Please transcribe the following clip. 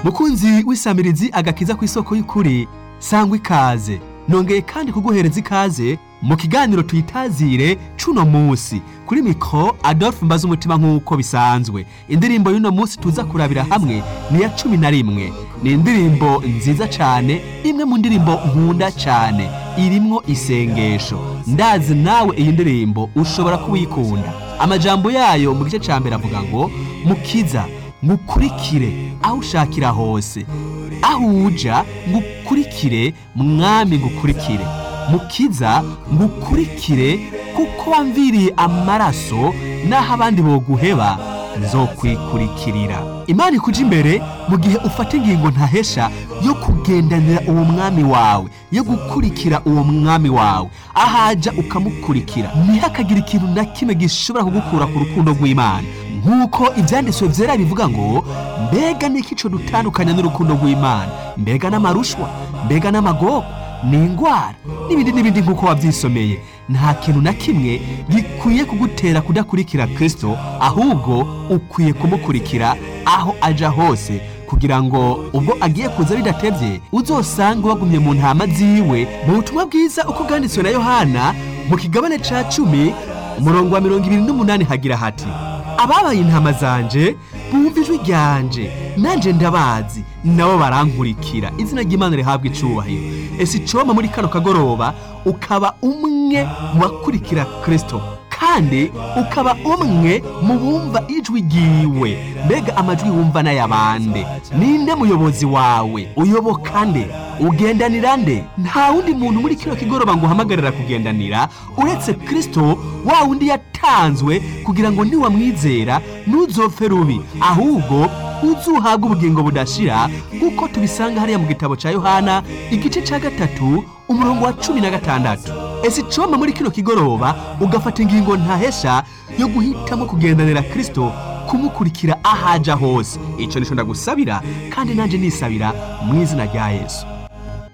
mukunzi w'isamirizi agakiza ku isoko y'ukuri sangwa ikaze nongeye kandi kuguhereza ikaze mu kiganiro tuyitazire cuno musi kuri mikro adolphe mbaza umutima nk'uko bisanzwe indirimbo y'uno musi tuza kurabira hamwe ni ya cumi na rimwe ni indirimbo nziza cane imwe mu ndirimbo nkunda cane irimwo isengesho ndazi nawe iyi ndirimbo ushobora kuwikunda amajambo yayo mu gice ca mbere avuga ngo mukiza ngukurikire aho ushakira hose aho uja ngukurikire mwami ngukurikire mukiza ngukurikire kuko wamviriye amaraso n'aho abandi boguheba nzokwikurikirira imana ikuja imbere mu gihe ufata ingingo ntahesha yo kugendanira uwo mwami wawe yo gukurikira uwo mwami wawe ahaja ukamukurikira ntihakagira ikintu na kimwe gishobora kugukura ku rukundo rw'imana nk'uko ibyanditswe byera bivuga ngo mbega niki co dutandukanya n'urukundo rw'imana mbega n'amarushwa mbega n'amagogo ni ingwara n'ibindi n'ibindi nk'uko wabyisomeye nta kintu na kimwe gikwiye kugutera kudakurikira kristo ahubwo ukwiye kumukurikira aho aja hose kugira ngo ubwo agiye kuza bidatevye uzosange wagumye mu ntama ziwe mu butumwa bwiza uko bwanditswe na yohana mu kigabane ca cumi umurongo wa mirongo ibiri n'umunani hagira hati ababaye intama zanje bumva ijwi ryanje nanje ndabazi nabo barankurikira izina ry'imana rihabwa icubahiro ese icoma muri kano kagoroba ukaba umwe mu bakurikira kristo kandi ukaba umwe mu bumva ijwi ryiwe mbega amajwi wumva n'ayabande ninde muyobozi wawe uyoboka nde ugendanira nde nta wundi muntu muri kino kigoroba ngo uhamagarira kugendanira uretse kristo wa wundi yatanzwe kugira ngo niwamwizera ntuzopfe rubi ahubwo uzuhabwa ubugingo budashira nk'uko tubisanga hariya mu gitabo cya yohana igice cya gatatu umurongo wa cumi na gatandatu ese icoma muri kino kigoroba ugafata ingingo ntahesha yo guhitamo kugendanira kristo kumukurikira ahaja hose icyo nico ndagusabira kandi nanjye nisabira mu izina rya yesu